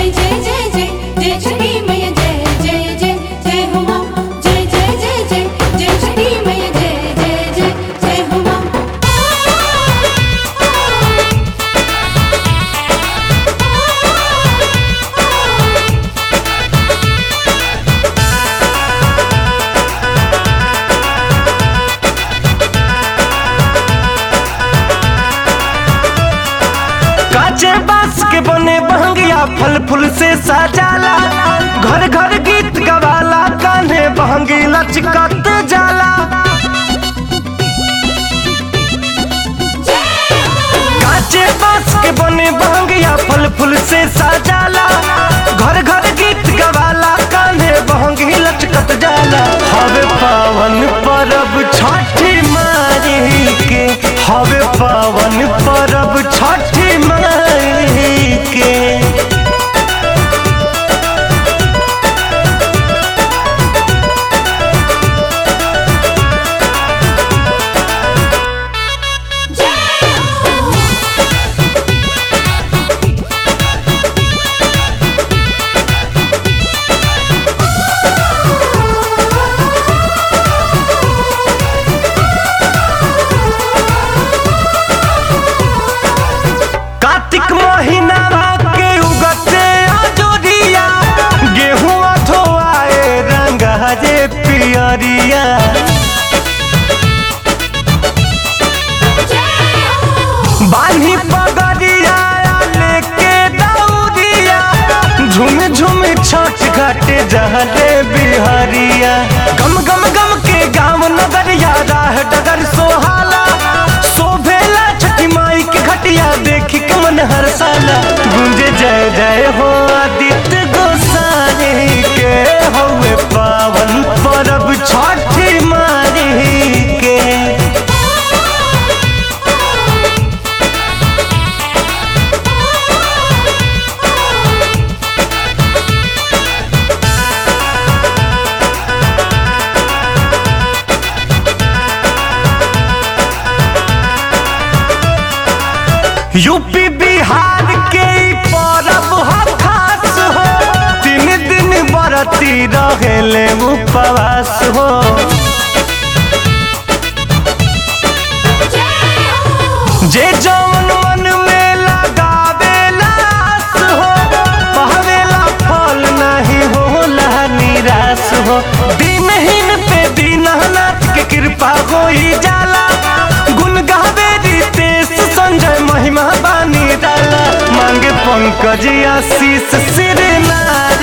जय जय जय जय जय छठी मैया जय जय जय जय हो माँ जय जय जय जय जय छठी मैया जय जय जय जय हो माँ काचे बांस के बने बहंगिया फल फूल से सजाला घर घर गीत गवाला कान्हे बहंगी लचकत जाला काचे बांस के बने बहंगिया फल फूल से सजाला घर घर गीत गवाला कान्हे बहंगी लचकत जाला हवे पावन परब छठी माई के हवे पावन परब छठी माई के कार्तिक महीना के उगते अजोरिया गेहूं धोआए रंग हजे पियरिया बानी पगड़िया लेके दौड़िया झुम झुम छठ घाट जहले बिहरिया गम गम गम के गाँव नगरिया राह डगर सोहाला शोभेला छठी माई के घटिया देखी कमन हर साला गुंजे जय जय हो आदित्य गोसाई के हवे पावन परब छठी माई के यूपी बिहार के ई परब ह खास हो तीन दिन बरती रहेले उपवास हो जे जौन मन में लगावेला आस हो पावेला फल नहीं होला निराश हो दिनहीन पे दीननाथ के कृपा होई जाला गुण गावे रितेश संजय महिमा बानी डाला मांगे पंकज आशीष सिर नारायण